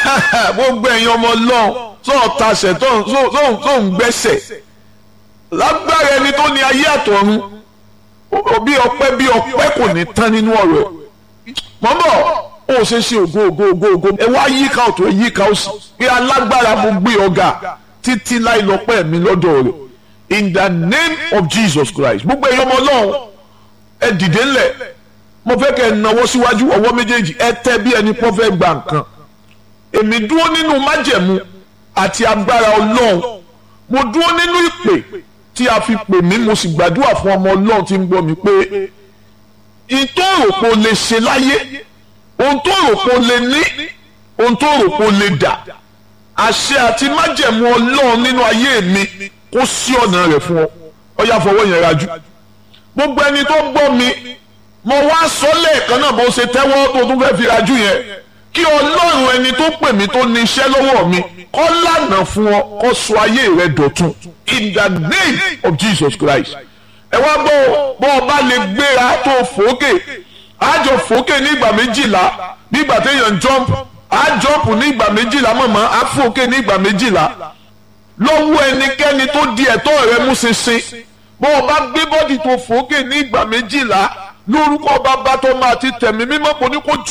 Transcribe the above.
gbogbo ẹ̀yin ọmọ ọlọ́run tó ń tasẹ̀ tó ń gbẹ́sẹ̀ lágbára ẹni tó ní ayé àtọ̀run bí ọpẹ́ bí ọpẹ́ kò ní tán nínú ọ̀rọ̀ ẹ̀ mọ́mọ́ ó ṣe ṣe ògo ògo ògo ògo ẹ wá yíká ọ̀tún ẹ yíká òsì pé alágbára mo gbé ọ̀gá títí láì lọ́pẹ́ mi lọ́dọ̀ rẹ̀ in the name of Jesus Christ gbogbo ẹ̀yin ọmọ ọlọ́run ẹ dìde ńlẹ̀ mo fẹ́ kẹ́ ẹ náwó síwájú ọwọ́ méjèèjì ẹ tẹ́ bí ẹni pọ́ fẹ́ gba nǹkan èmi dúró nínú májẹ̀mú àti agbára ọlọ́run mo dúró nínú ìpè tí a fi pè mí mo sì gbàdúrà fún ọmọ ọlọ́run tí ń gbọ́ mi pé ìtò òròpó lè ṣe láyé ohun tó òròpó lè ní ohun tó òròpó lè dà àṣẹ àti májẹ̀mú ọlọ́run nínú ayé mi kó sí ọ̀nà rẹ̀ fún ọ ọ yá fọwọ́ yẹn rajú gbogbo ẹni tó gbọ́ mi mo wá sọ lẹ́ẹ̀kan náà bó ṣe tẹ́wọ́ tó tún fẹ́ fi rajú yẹn kí ọlọ́run ẹni tó pè mí tó ní iṣẹ́ lọ́wọ́ mi kó lànà fún ọ kó sọ ayé rẹ dọ̀tun in the name of Jesus Christ ẹ wá gbọ́ bó o bá lè gbéra tó fòókè àjọ fòókè ní ìgbà méjìlá bí ìgbà téèyàn jump á jump ní ìgbà méjìlá mọ̀mọ́ á fòókè ní ìgbà méjìlá lọ́wọ́ ẹnikẹ́ni tó di ẹ̀tọ́ rẹ mú ṣinṣin bó o bá gbé bọ́dì tó fòókè ní ìgbà méjìlá lórúkọ bàbá tó máa ti tẹ̀mí mímọ́ kò ní kó jù.